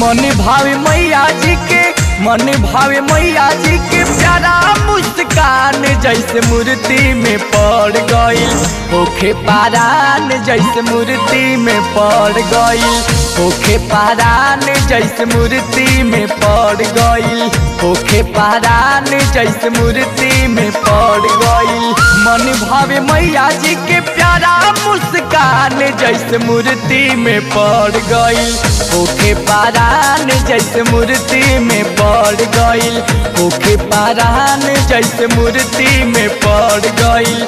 मन भावे मैया जी के मन भावे मैया जी के प्यारा मुस्कान जैसे मूर्ति में पड़ गईल होखे पारान जैसे मूर्ति में पड़ गईल होखे पारान जैसे मूर्ति में पड़ गईल होखे पारान जैसे मूर्ति में पड़ गईल मन भावे मैया जी के प्यारा मुस्कान जैसे मूर्ति में पड़ गईल होखे पारान जैसे मूर्ति में पड़ गईल होखे पारान जैसे मूर्ति में पड़ गईल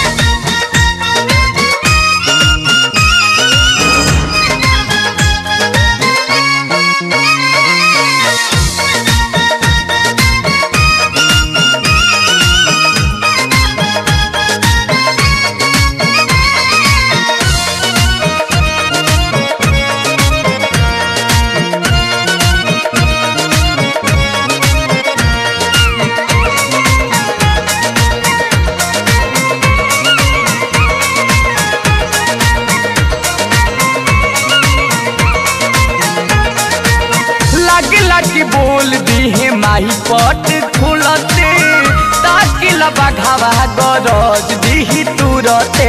लागे लागे बोल दी है माही पट खुलते ताकि लबा घावा गरज दी तुरते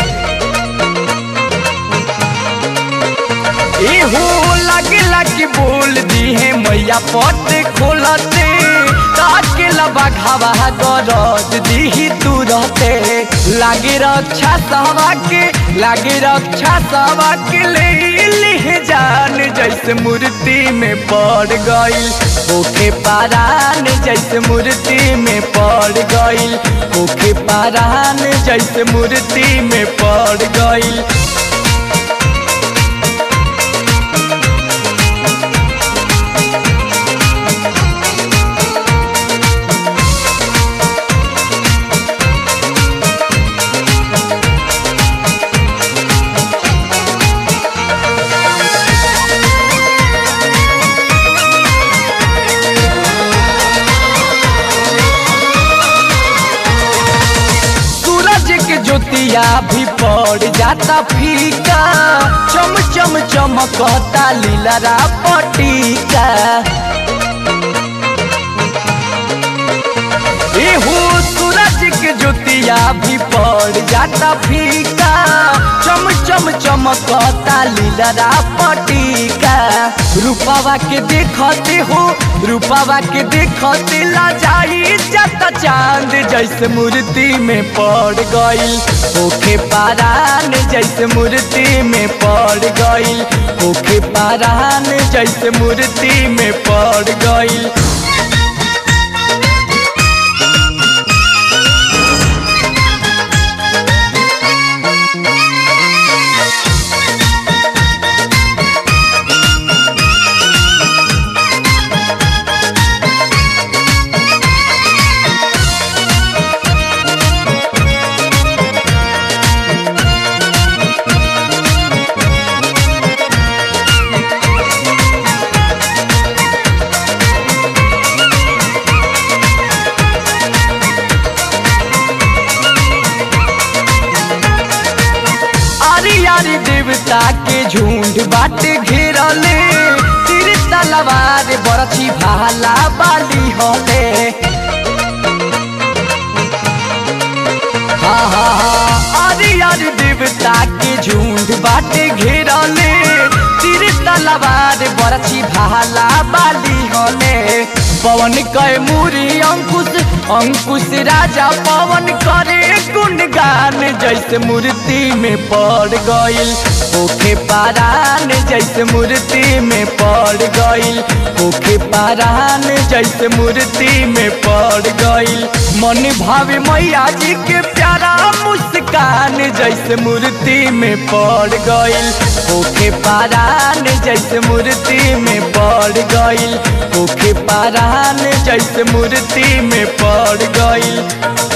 एहो लागे लागे बोल दी है मैया पट खोलते ताकि लबा घावा गरज दी तुरते लागे रक्षा सवा के लागे रक्षा सवा के ले ले जान जैसे मूर्ति में पड़ गईल होखे पारान जैसे मूर्ति में पड़ गईल होखे पारान जैसे मूर्ति में पड़ गईल सूरज के ज्योतिया भी पड़ जाता फीका चम चम चमकता लीलरा पटीका एहो सूरज के ज्योतिया भी पड़ जाता फीका चम चम चमकता लीलरा पटीका रूपावा के देखते हो रूपावा के देखते ला जाई जाता चांद जैसे मूर्ति में पड़ गईल होखे पारान जैसे मूर्ति में पड़ गईल होखे पारान जैसे मूर्ति में पड़ गईल आरी आरी देवता के झुंड बाटे घेरले तीर तलवार बरछी भाला बाली होले हाँ हाँ हाँ आरी आरी देवता के झुंड बाटे घेरले तीर तलवार बरछी भाला बाली होले पवन कय मुरी अंकुश अंकुश राजा पवन करे गुणगान जैसे मूर्ति में पड़ गईल होखे पारान जैसे मूर्ति में पड़ गईल होखे पारान जैसे मूर्ति में पड़ गईल मन भावे मैया जी के प्यारा मुस्कान जैसे मूर्ति में पड़ गईल होखे पारान जैसे मूर्ति में पड़ गईल होखे पारान जैसे मूर्ति में पड़ गईल